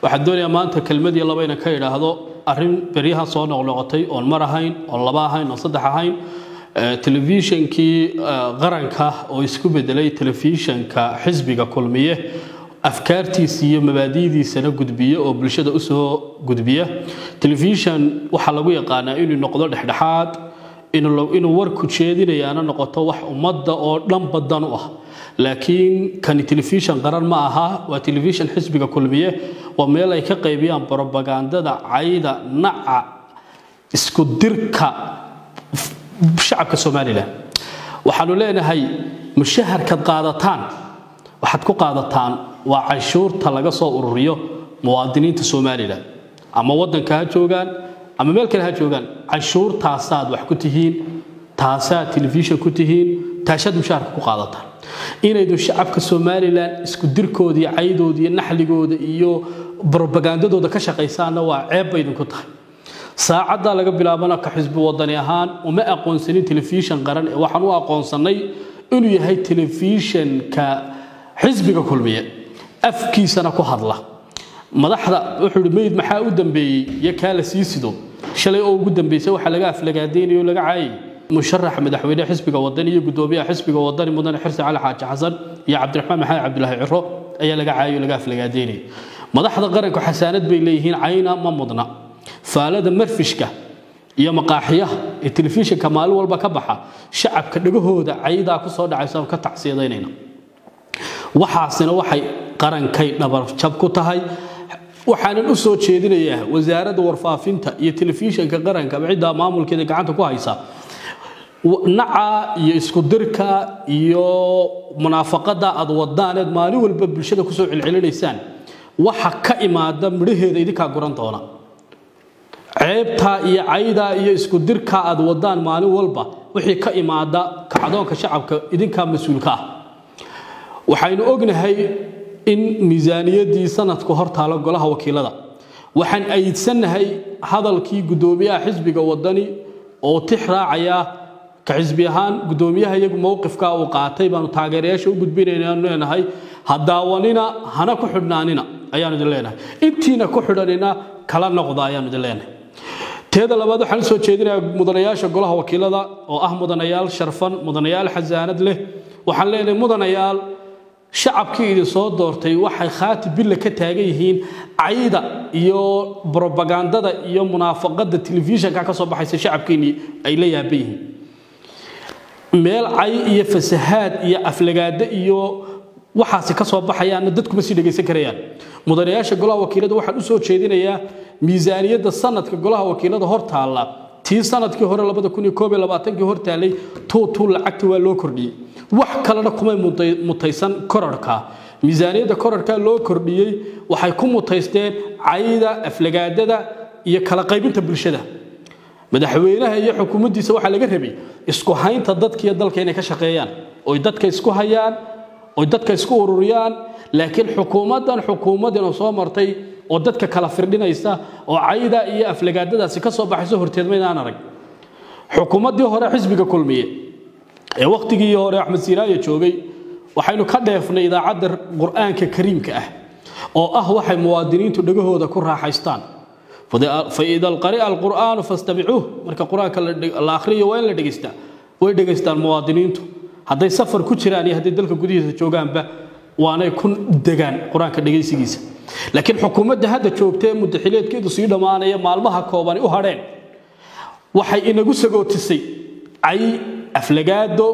waxaan doonayaa maanta kelmadii laba inan ka idhaahdo arrin beryaha soo noqnoqotay oon mar ahayn oon laba ahayn oon saddex ahayn telefishankii qaranka oo isku bedelay telefishanka xisbiga kulmiye afkaartiisa iyo mabaadi'diisana gudbiya oo bulshada usoo gudbiya telefishan waxaa lagu yaqaanaa inuu noqdo dhexdhexaad inuu warku jeedinayaana noqoto wax ummadda oo dhan badan u ah laakiin kani telefishan qaran ma aha waa telefishan xisbiga kulmiye waa meel ay ka qaybiyaan brobagandada cayda naca isku dirka shacabka somalilan waxaanu leenahay mushaharkaad qaadataan waxaad ku qaadataan waa canshuurta laga soo ururiyo muwaadiniinta somalilan ama wadanka ha joogaan ama meel kale ha joogaan canshuurtaasaad wax ku tihiin taasaad telefishan ku tihiin taasaad mushaharka ku qaadataan inaydun shacabka somalilan isku dirkooda iyo caydooda iyo naxligooda iyo brobagandadooda ka shaqaysaanna waa ceeb bay idinku tahay saacaddaa laga bilaabana ka xisbi wadani ahaan uma aqoonsanin telefishan qaran ee waxaan u aqoonsannay inuu yahay telefishanka xisbiga kulmiye afkiisana ku hadla madaxda wuxuu ihi meyd maxaa u dambeeyey iyo kaa la sii sido shalay oo ugu dambeysay waxaa laga aflagaadaynayo o laga caayay musharaxa madaxweyne xisbiga wadani iyo gudoomiyaha xisbiga wadani mudane xirsi cali xaaji xasan iyo cabdiraxmaan maxamed cabdulaahi ciro ayaa laga caayay o laga aflagaadaynayay madaxda qaranku xasaanad bay leeyihiin cayna ma mudna faalada marfishka iyo maqaaxiyaha ee telefishinka maalin walba ka baxa shacabka dhagahooda caydaa ku soo dhacaysa ka tacsiyadaynayna waxaasina waxay qarankay dhabarjab ku tahay waxaanan u soo jeedinayaa wasaaradda warfaafinta iyo telefishinka qaranka ciddaa maamulkeeda gacanta ku haysa naca iyo isku dirka iyo munaafaqada aad wadaaneed maalin walba bulshada kusoo celcelinaysaan waxa ka imaada midhaheeda idinkaa guran doona ceebtaa iyo caydaa iyo isku dirkaa aad wadaan maalin walba wixii ka imaada kacdoonka shacabka idinkaa mas-uulka ah waxaynu ognahay in miisaaniyaddii sanadku hor taalo golaha wakiilada waxaan aydsannahay hadalkii guddoomiyaha xisbiga wadani oo tix raacaya ka xisbi ahaan guddoomiyaha iyagu mowqifka uu qaatay baanu taageerayaasha u gudbinaynaanu leenahay ha daawanina hana ku xidhnaanina ayaanu idin leenahay intiina ku xidhanina kala noqda ayaanu idin leenahay teeda labaad waxaan u soo jeedinayaa mudanayaasha golaha wakiilada oo ah mudanayaal sharfan mudanayaal xasaanad leh waxaan leenahay mudanayaal shacabkii idin soo doortay waxay khaati billa ka taagan yihiin cayda iyo brobagandada iyo munaafaqada telefishanka ka soo baxaysa shacabkeenii ay la yaaban yihiin meel cay iyo fasahaad iyo aflagaado iyo waxaasi ka soo baxayaanna dadkuma sii dhegaysan karayaan mudanayaasha golaha wakiilada waxaan u soo jeedinayaa miisaaniyadda sanadka golaha wakiilada hor taalla tii sanadkii hore kii hor taallay tuutuu lacagta waa loo kordhiyey wax kalena kumay mutaysan korarhka miisaaniyadda korarhka loo kordhiyey waxay ku mutaysteen cayda aflagaadada iyo kala qaybinta bulshada madaxweynaha iyo xukuumaddiisa waxaa laga rabay isku haynta dadkiiyo dalka inay ka shaqeeyaan oy dadka isku hayaan oy dadka isku ururiyaan laakiin xukuumaddan xukuumadina soo martay oo dadka kala firdhinaysa oo cayda iyo aflagaadadaasi ka soo baxayso horteed maydaan arag xukuumaddii hore xisbiga kulmiye ee wakhtigii hore axmed siiraaye joogay waxaynu ka dheefnay idaacadda qur'aanka kariimka ah oo ah waxay muwaadiniintu dhegahooda ku raaxaystaan faida alqari'a alqur'aanu fastamicuuh marka qur-aanka la akhriyo waa in la dhegaystaa way dhegaystaan muwaadiniintu hadday safar ku jiraan iyo hadday dalka gudihiisa joogaanba waanay ku degaan qur-aanka dhegaysigiisa laakiin xukuumadda hadda joogtee mudaxileedkeedu sii dhammaanaya maalmaha koobani u hadheen waxay inagu sagootisay cay aflagaado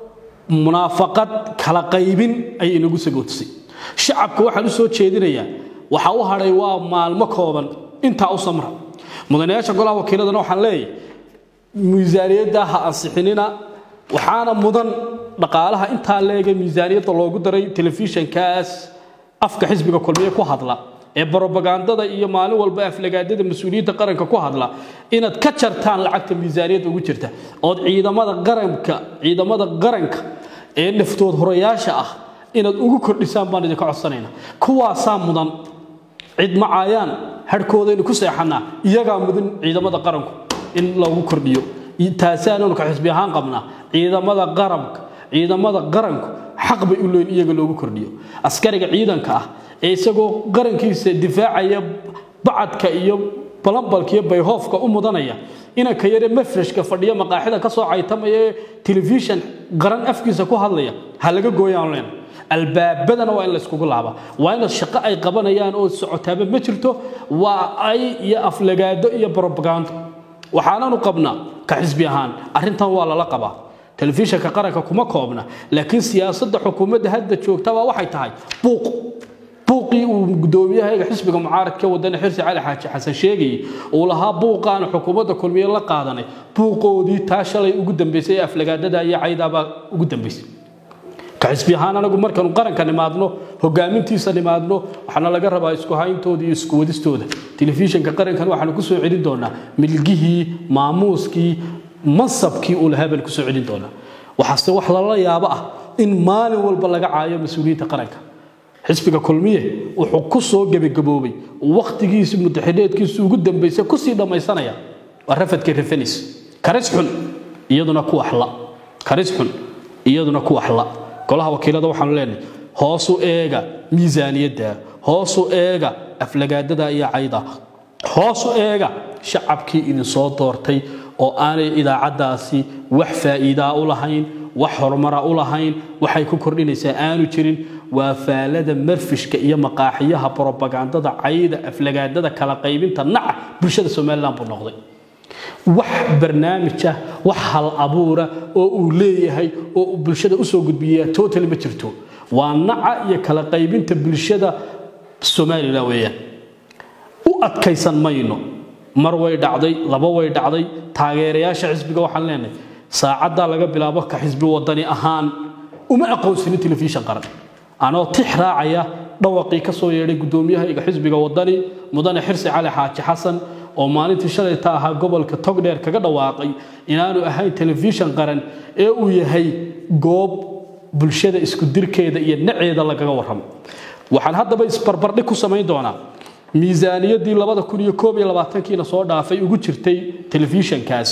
munaafaqad kala qaybin ayay inagu sagootisay shacabka waxaan u soo jeedinayaa waxaa u hadhay waa maalmo kooban intaa u samra mudanayaasha golaha wakiiladana waxaan leeyahay miisaaniyadda ha ansixinina waxaana mudan dhaqaalaha intaa leega miisaaniyadda loogu daray telefishankaas afka xisbiga kulmiye ku hadla ee brobagandada iyo maalin walba aflagaadada mas-uuliyiinta qaranka ku hadla inaad ka jartaan lacagta miisaaniyadda ugu jirta ood ciidamada qaranka ciidamada qaranka ee naftood horayaasha ah inaad ugu kordhisaan baan idinka codsanayna kuwaasaa mudan cid ma caayaan harhkoodaynu ku seexannaa iyagaa mudan ciidamada qaranku in loogu kordhiyo taasaananu ka xisbi ahaan qabnaa ciidamada qaranka ciidamada qaranku xaq bay u leeyiin iyaga loogu kordhiyo askariga ciidanka ah ee isagoo qarankiisa difaacaya bacadka iyo balambalka iyo bayhoofka u mudanaya inanka yare mafrashka fadhiya maqaaxida ka soo caytamaya ee telefishan qaran afkiisa ku hadlaya ha laga gooyaan leen albaabadana waa in layskugu laabaa waa in shaqo ay qabanayaan oo socotaaba ma jirto waa ay iyo aflagaado iyo brobagando waxaananu qabnaa ka xisbi ahaan arrintan waa lala qabaa telefishanka qaranka kuma koobna laakiin siyaasadda xukuumadda hadda joogtabaa waxay tahay buuq buuqii uu gudoomiyahayga xisbiga mucaaradka wadane xirsi cali xaaji xasan sheegayay uu lahaa buuqaanu xukuumadda kulmiye la qaadanay buuqoodii taa shalay ugu dambaysay ee aflagaadada iyo caydaabaa ugu dambaysay ka xisbi ahaan anagu markaanu qaranka nimaadno hogaamintiisa nimaadno waxaana laga rabaa isku hayntooda iyo isku wadistooda telefishanka qarankan waxaanu ku soo celin doonaa milgihii maamuuskii mansabkii uu lahaa baanu kusoo celin doonaa waxaase wax lala yaabo ah in maalin walba laga caayo mas-uuliyiinta qaranka xisbiga kulmiye wuxuu ku soo gebagaboobay wakhtigiisi mudaxideedkiisu ugu dambaysay kusii dhammaysanaya waa rafadka refanis karis xun iyaduna ku waxla karis xun iyaduna ku waxla golaha wakiilada waxaanu leenahay hoosu eega miisaaniyadda hoosu eega aflagaadada iyo cayda hoosu eega shacabkii idinsoo doortay oo aanay idaacaddaasi wax faa'iidaa u lahayn wax horumara u lahayn waxay ku kordhinaysaa aanu jirin waa faalada marfishka iyo maqaaxiyaha brobagandada cayda aflagaadada kala qaybinta naca bulshada somalilan buu noqday wax barnaamij ah wax hal abuura oo uu leeyahay oo uu bulshada usoo gudbiyaa total ma jirto waa naca iyo kala qaybinta bulshada somalilan weeyaan u adkaysan mayno mar way dhacday laba way dhacday taageerayaasha xisbiga waxaan leenahay saacaddaa laga bilaabo ka xisbi wadani ahaan uma aqoonsanin telefishan qaran anoo tix raacaya dhawaqii ka soo yeedhay gudoomiyahayga xisbiga wadani mudane xirsi cali xaaji xasan oo maalintii shalayta ahaa gobolka togdheer kaga dhawaaqay inaanu ahayn telefishan qaran ee uu yahay goob bulshada isku dirkeeda iyo naceeda lagaga warramo waxaan haddaba isbarbardhig ku samayn doonaa miisaaniyaddii labada kun iyo koob iyo labaatankiina soo dhaafay ugu jirtay telefishankaas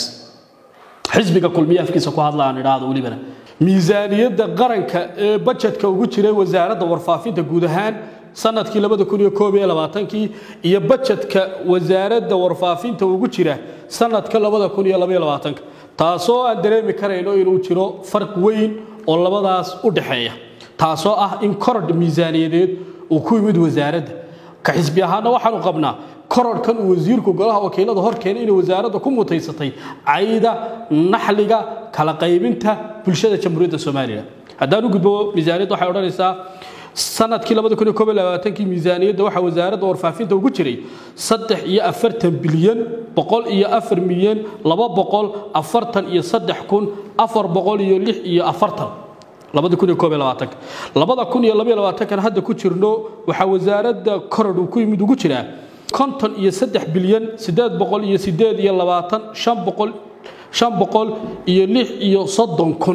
xisbiga kulmiye afkiisa ku hadla aan idhaahdo welibana miisaaniyadda qaranka ee bajetka ugu jiray wasaaradda warfaafinta guud ahaan sanadkii labada kun iyo koob iyo labaatankii iyo bajetka wasaaradda warfaafinta ugu jira sanadka labada kun iyo labaiyo labaatanka taasoo aan dareemi karayno inuu jiro farq weyn oo labadaas u dhaxeeya taasoo ah in korodh miisaaniyadeed uu ku yimid wasaaradda ka xisbi ahaana waxaanu qabnaa kororhkan uu wasiirku golaha wakiilada hor keenay inay wasaaradda ku mutaysatay cayda naxliga kala qaybinta bulshada jamhuuriyadda somalilan haddaan u gudbo miisaaniyadda waxay odhanaysaa sanadkii labada kun iyo koob iyo labaatankii miisaaniyadda waxaa wasaaradda warfaafinta ugu jiray saddex iyo afartan bilyan boqol iyo afar milyan laba boqol afartan iyo saddex kun afar boqol iyo lix iyo afartan labada kun iyo koob iyo labaatanka labada kun iyo labaiyo labaatankan hadda ku jirno waxaa wasaaradda koror uu ku yimid ugu jiraa konton iyo saddex bilyan siddeed boqol iyo siddeed iyo labaatan shan boqol shan boqol iyo lix iyo soddon kun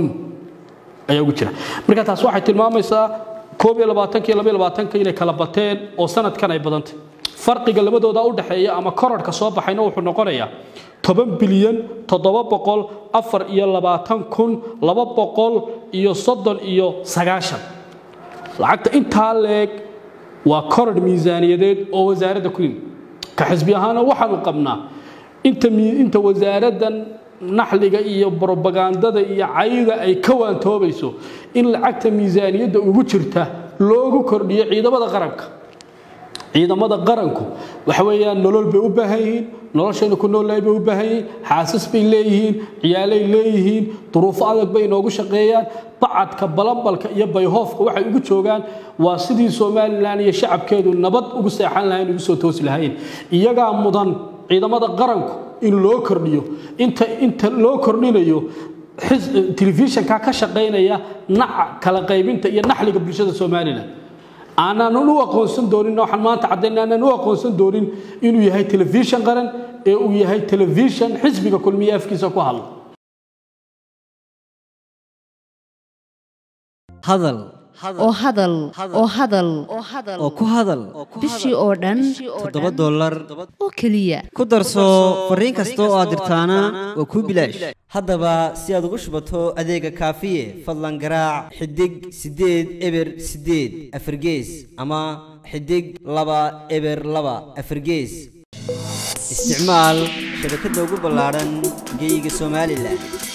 ayaa ugu jira marka taas waxay tilmaamaysaa koob iyo labaatanka iyo labaiyo labaatanka inay kala bateen oo sanadkan ay badantay farqiga labadooda u dhexeeya ama kororhka soo baxayna wuxuu noqonayaa toban bilyan toddoba boqol afar iyo labaatan kun laba boqol iyo soddon iyo sagaashan lacagta intaa leeg waa kororh miisaaniyadeed oo wasaaradda ku yimid ka xisbi ahaana waxaanu qabnaa inta inta wasaaraddan naxliga iyo brobagandada iyo cayda ay ka waantoobayso in lacagta miisaaniyadda ugu jirta loogu kordhiyo ciidamada qaranka ciidamada qaranku waxa weeyaan nolol bay u baahan yihiin noloshayna ku noolnahay bay u baahan yihiin xaasas bay leeyihiin ciyaalay leeyihiin duruufo adag bay inoogu shaqeeyaan bacadka balambalka iyo bayhoofka waxay ugu joogaan waa sidii somalilan iyo shacabkeedu nabad ugu seexan lahayn ugu soo toosi lahayn iyagaa mudan ciidamada qaranku in loo kordhiyo inta inta loo kordhinayo telefishanka ka shaqaynaya naca kala qaybinta iyo naxliga bulshada somalilan aanan u aqoonsan doonin waxaan maanta caddayn aanan u aqoonsan doonin inuu yahay telefishan qaran ee uu yahay telefishan xisbiga kulmiye afkiisa ku hadla hadal oo hadal oo hadal oo ku hadal bishii oo dhan toddoba dollar oo keliya ku darso fariin kasta oo aad dirtaana waa kuu bilaash haddaba si aad ugu shubato adeega kaafiye fadlan garaac xidig siddeed eber siddeed afargees ama xidig laba eber laba afargees isticmaal shabakadda ugu ballaadhan geeyiga somalilan